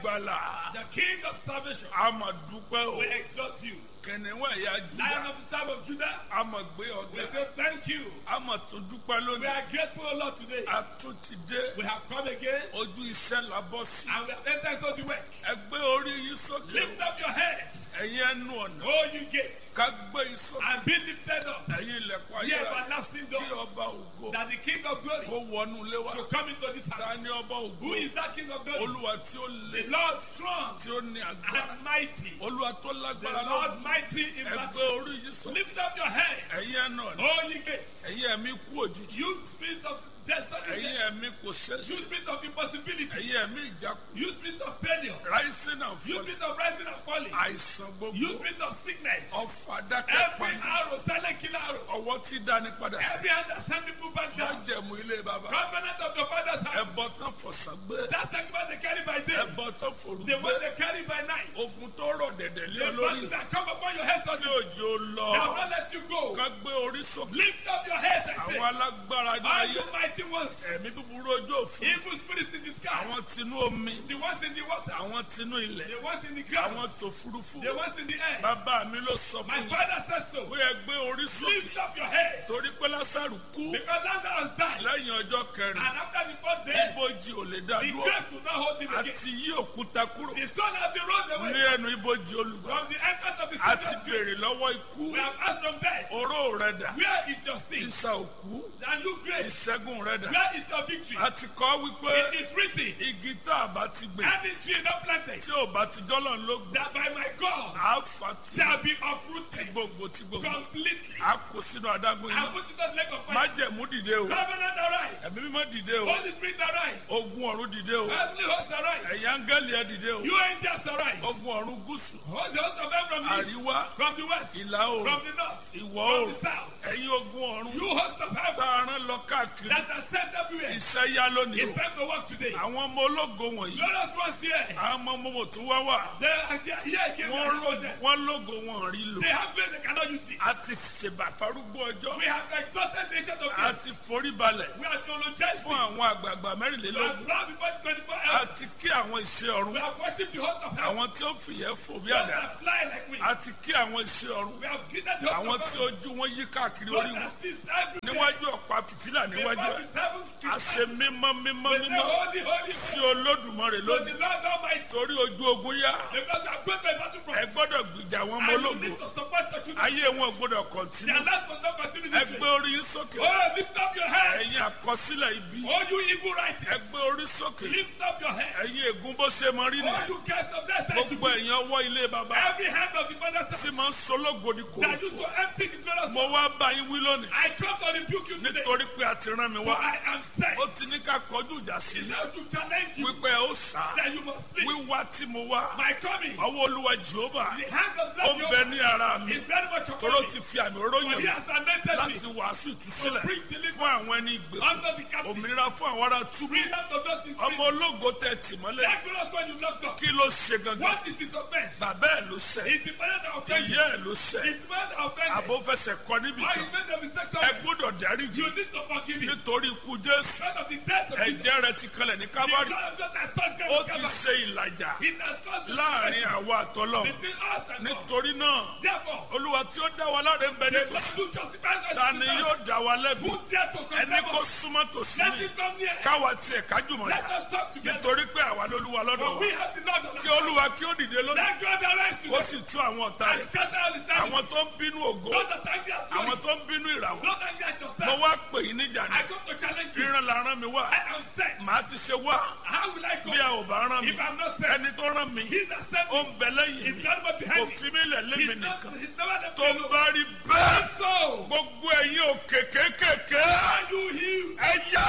gbàlà the King of salvation. a mà dúpẹ́ o We exalt you. kìnìún ẹ̀yà Lion Júdà of the tribe of Judah. a mà gbé We ọ̀gá say thank you. a mà tún dúpẹ́ We lónìí are grateful, O Lord, today. a tún ti dé We have come again ojú iṣẹ́ la bọ́ sí and we have entered into the work. ẹ gbé orí yín sókè Lift up your heads, ẹ̀yin ẹnu ọ̀nà O you gates, ká gbé yín sókè and be lifted up. ẹ̀yin ilẹ̀kùn Ye ayé everlasting kí doors, ọba ògo that the King of glory kó wọnú ilé wa should come into this ta house. ni ọba ògo Who is that King of glory? olúwa tí ó le The Lord strong tí ó ní agbára and mighty. olúwa tó The lágbára lọ́wọ́ Lord mighty in ẹ gbé battle. orí yín sókè Lift up your heads, ẹ̀yin ẹnu ọ̀nà O ye gates. ẹ̀yin ẹ̀mí kú òjijì You spirit of destiny. ẹ̀yin ẹ̀mí kò You ṣeéṣe spirit of impossibility. ẹ̀yin ẹ̀mí ìjákulẹ̀ You spirit of failure. rising and You falling spirit of rising and falling. àìsàn You gbogbo spirit of sickness. ọfà dákẹ́ Every pani arrow, silent killer arrow. ọwọ́ tí dání padà sí Every hand that send people back down. májẹ̀mú ilé bàbá Covenant of your father's house. ẹbọ tán fọ̀sán gbé That sacrifice they carry by day. ẹbọ tán fòrú The gbé one they carry by night. ogun tó rọ̀ dẹ̀dẹ̀ lé The ọ lórí battle that come upon your head tí suddenly. òjò lọ They will not let you go. ká gbé orí sókè Lift up your heads, I say. àwọn alágbára ní All ayé you mighty ones. ẹ̀mí búburú ojú òfin Evil spirits in the sky. àwọn tinú omi The ones in the water. àwọn tinú ilẹ̀ The ones in the ground. àwọn tó furuufú The ones in the air. bàbá mi ló sọ My fún mi father says so. pé ẹ gbé orí sókè Lift up your heads. torí pé lásàrù kú Because Lazarus died. lẹ́yìn ọjọ́ kẹrin And after the fourth day, ibojì ò lè dá the dúró grave could not hold him again. àti yí òkúta kúrò The stone has been rolled away ní ẹnu ibojì olùgbà from the entrance of the àti stone. béèrè lọ́wọ́ ikú We have asked from death, oró rẹ dà where is your sting? ìsà òkú And you grave, ìṣẹ́gun rẹ dà where is your victory? àti kọ́ wípé It is written, igi tá a bá ti gbìn any tree not planted, tí ò bá ti jọ́lọ̀ ló gbìn that by my God á fà tu shall be ti uprooted gbogbo ti gbogbo completely. á kó sínú adágún I iná put it on leg of fire. májẹ̀mú dìde o Covenant arise. ẹ̀mí mímọ́ dìde o Holy Spirit arise. ogun ọ̀run dìde o Heavenly host arise. ẹ̀yin áńgẹ́lì ẹ̀ dìde o You angels arise. ogun ọ̀run gúúsù Host the host of heaven from the east, àríwá from the west, ìlà oòrùn from the north, ìwọ̀ from oòrùn the south. ẹ̀yin ogun ọ̀run You host of tá heaven a rán lọ káàkiri that are sent everywhere. iṣẹ́ yá lónìí It's o time to work today. àwọn ọmọ ológo wọ̀nyí Glorious ones here. àwọn ọmọ ọmọ tó wá wà They are they are here again. wọ́n lógo wọ́n lógo wọn rí lò They have grace they cannot use it. a ti ṣèbà farúgbó ọjọ́ We have exalted the ancient of a days. ti forí balẹ̀ We have theologized fún it. àwọn àgbààgbà We have mẹ́rìnlélógún bowed before the 24 a elders. ti kí àwọn ìṣe ọ̀run We have worshipped the host of heaven. àwọn tí ó fìyẹ́ fò bí Those àdá that fly like wings. a ti kí àwọn ìṣe ọ̀run We have greeted the host àwọn of tí heaven. ojú wọn yí káàkiri Those orí that wọn sees everything. níwájú ọ̀pá fìtílà níwájú Before ẹ̀ the seven a ṣe mímọ́ mímọ́ We say mímọ́ holy, holy, sí holy. olódùmarè To lónìí the Lord Almighty. torí ojú ogun yá Because we are going to a battle ẹ front. gbọ́dọ̀ gbìjà àwọn ọmọ And you ológo need to support your children. ayé wọn ò gbọ́dọ̀ kọ̀ntínú Their life must not continue ẹ this gbé way. orí yín sókè Oh, lift up your heads. ẹ̀yin àkọsílẹ̀ ibi Oh, you evil ẹ writers. gbé orí sókè Lift up your heads. ẹ̀yin ègún bó ṣe mọ rí Oh, nìyẹn you guests of that side. gbogbo ẹ̀yin ọwọ́ ilé baba Every hand of the father's tí house máa ń sológodi kò that used to empty the glorious mo wá bá yín wí lónìí I come to rebuke you today. nítorí pé a ti rán mi For wá I am sent. ó ti ní ká kọjú ìjà sí i Now to challenge you wípé ó sá that you must flee. wíwá tí mo wá My coming. ọwọ́ olúwa jehova The hand of ó God ń bẹ ní ara mi is very much toró upon me. ti fi àmì oróyìn For he mi has anointed me láti wàásù to ìtúsílẹ̀ bring deliverance fún àwọn ẹni ìgbèkùn under the captive. òmìnira fún àwọn ará túbú Freedom to those in ọmọ prison. ológo tẹ tì mọ́lẹ̀ That glorious one you locked up. kí ló ṣe gangan What is his offense? bàbá ẹ̀ ló ṣẹ̀ It's the father that offended. ìyá ẹ̀ ló ṣẹ̀ It's man that offended. àbó fẹsẹ̀ kọ níbi Why kan you made the mistake ẹ somewhere? gbọ́dọ̀ dáríjì You need to forgive him. nítorí ikú jésù Because of the death of Jesus. ẹ̀jẹ̀ rẹ̀ ti kalẹ̀ ní The kábàárì blood of Jesus has turned ó Calvary. ti ṣe ìlàjà It has caused the láàrin separation àwa àtọ́lọ́ between us and God. nítorí náà Therefore, olúwa tí ó dá wa láre ń bẹ the nítòsí God who justifies us ta in ni the yóò past, dá wa lẹ́bi who dare to ẹni condemn kó us? súnmọ́ tòsí Let mi him come near. káwa tiẹ̀ kájùmọ̀ Let jà us talk together. nítorí pé àwa lolúwa lọ́dọ̀ For wa we have the Lord on kí our side. olúwa kí ó dìde lónìí Let God arise kó today sì tú àwọn ọ̀tá and rẹ̀ scatter all his àwọn enemies. tó ń bínú ògo Those that are angry at àwọn glory. tó ń bínú ìràwọ̀ Don't angry at mo yourself. wá pè yín níjà ní I come to challenge you. ríran la rán mi wá I am sent. màá ti ṣe wá How will I go bí a ò bá rán mi if I'm not sent? ẹni tó rán mi He that sent ó me ń bẹ lẹ́yìn is mi not but kò behind me. fi mí lẹ̀ lémi He's not, nìkan he's never left tó me alone. bá rí bẹ́ẹ̀ So, gbogbo ẹ̀yin òkè kéékèèké are you healed? ẹ yá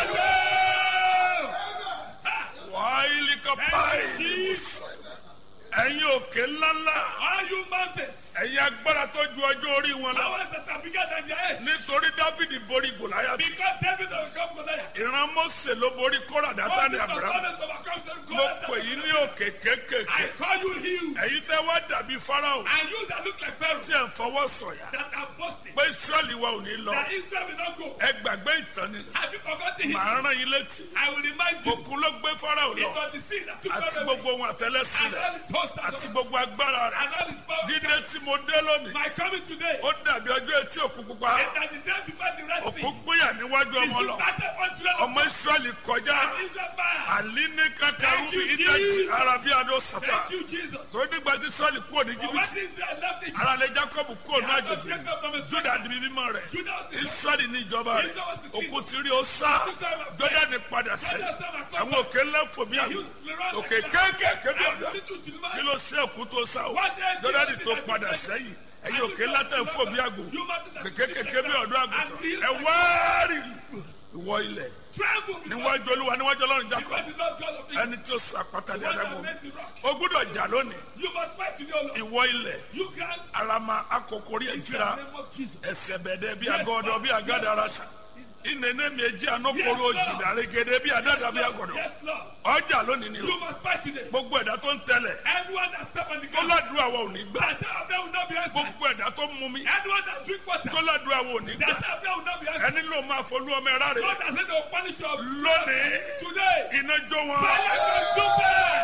Yeah! wàhálì kápáì Thank you, Jesus. ẹ̀yin òkè ńláńlá All you mountains. ẹ̀yin agbára tó ju ọjọ́ orí wọn lọ Powers that are bigger than their age. nítorí dáfídì borí gòláyàtì Because David overcome Goliath. ìran mọ́sẹ̀ ló borí kóra dátánì Moses abrahamu was overcome Satan. mo Goliath. pè yín ní òkè kéékèèké I call you healed. ẹ̀yin tẹ́ wá dàbí fáráò And you that look like Pharaoh. tí ẹ̀ ń fọwọ́ sọ̀yà That are boasting. pé israẹli wa ò ní lọ That Israel will not go. ẹ gbàgbé ìtàn ni Have you forgotten history? màá rán yín létí I will remind you. òkun ló gbé fáráò It lọ was the sea that took àti Pharaoh away. gbogbo ohun àtẹlẹsí And rẹ̀ all his host and àti all- gbogbo agbára rẹ̀ and all his power. dídé tí mo dé lónìí My coming today. ó dàbí ọjọ́ etí òkun pupa And that the day before the Red Sea. òkun gbéyà níwájú He ọmọ lọ started on children of ọmọ israẹli kọjá Israel. man. àlíní kàkàrú Thank you, ìdájì Jesus. arabi adó sàtà Thank you, Jesus. tó nígbà tí israẹli kúrò ní But jìbìtì when Israel left Egypt, aralẹ jacob kúrò ní Jacob àjèjì Jacob from his juda di mímọ́ rẹ̀ Judah was the israẹli ní ìjọba rẹ̀ Israel was the king. òkun ti rí o sá jọdani padà sẹ́yìn Judah son of àwọn òkè ńlá fò bí àgbò òkè kéékèèké bí ọ̀dà kí ló ṣe òkun tó sá o jọdani tó padà sẹ́yìn ẹ̀yin òkè ńlá tẹ̀ ń fò bí àgbò kékékèké bí ọ̀dọ́ àgùntàn ẹ wárìrì ìwọ ilẹ̀ Tremble níwájú olúwa níwájú ọlọ́run jacob because the Lord God of Israel. ẹni tí ó sọ àpáta ní One that adágún made the rock. o gbúdọ̀ jà lónìí You must fight today, O Lord. ìwọ ilẹ̀ You grant arama akokori in the ejira name of Jesus. ẹsẹ̀ bẹ̀dẹ̀ bí agọ́dọ̀ bí agádà arasa ìnẹnẹ mi eji anokoro jìdá regede bí adada bí agọ́dọ̀ Yes, Lord. ọjà lónìí ni o You must fight today. gbogbo ẹ̀dá tó ń tẹ̀lẹ̀ Anyone that step on the tó ground, ládùúgbò àwọn ò ní gbà that say Abel will not be answered. gbogbo ẹ̀dá tó mú mi Anyone that drink water, tó ládùúgbò àwọn ò ní gbà that say Abel will not be answered. ẹni ló máa folú ọmọ ẹ̀rá rẹ̀ God that said they will punish you lónìí today. iná jó wọn Fire consume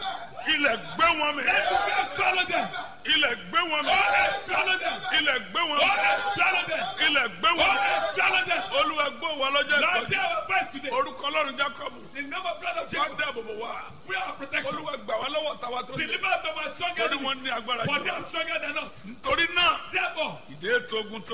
ilẹ̀ gbé wọn mi them. Let the swallow them. ilẹ̀ gbé wọn mi God has swallow them. ilẹ̀ gbé wọn God has swallow them. ilẹ̀ gbé God wọn has swallow them. olúwa gbó wa lọ́jọ́ Lord, ìpọ́jú hear our voice today. orúkọ ọlọ́run jacob The name of blood of wá Jesus. dáàbò bò wá Prayer of protection. olúwa gbà wá lọ́wọ́ tàwa tó lé Deliver us from our strong torí wọ́n enemies. ní agbára For jù they are stronger than us. nítorí náà Therefore, ìdè tó ogun tó